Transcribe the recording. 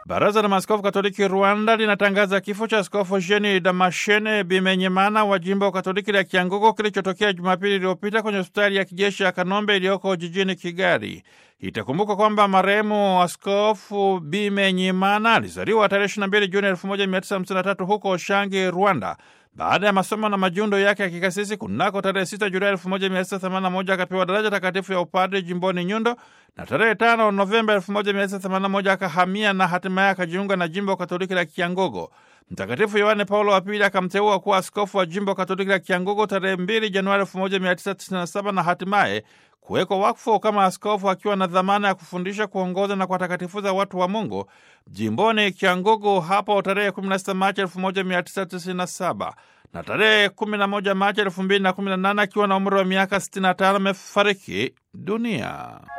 Baraza la Maaskofu Katoliki Rwanda linatangaza kifo cha Askofu Jeni Damashene Bimenyimana wa jimbo Katoliki la Kiangugu kilichotokea Jumapili iliyopita kwenye hospitali ya kijeshi ya Kanombe iliyoko jijini Kigali. Itakumbuka kwamba marehemu Askofu Bimenyimana alizaliwa tarehe 22 Juni 1953 huko Shangi, Rwanda. Baada ya masomo na majundo yake ya kikasisi kunako tarehe 6 Julai 1981 akapewa daraja takatifu ya upadri jimboni Nyundo, na tarehe 5 Novemba 1981 akahamia na hatimaye akajiunga na jimbo Katoliki la Kiangogo. Mtakatifu Yohane Paulo wa Pili akamteua kuwa askofu wa jimbo Katoliki la Kiangogo tarehe 2 Januari 1997 na hatimaye kuwekwa wakfu kama askofu akiwa na dhamana ya kufundisha, kuongoza na kuwatakatifuza watu wa Mungu jimboni Kiangugu hapo tarehe 16 Machi 1997 na tarehe 11 Machi 2018 akiwa na umri wa miaka 65 amefariki dunia.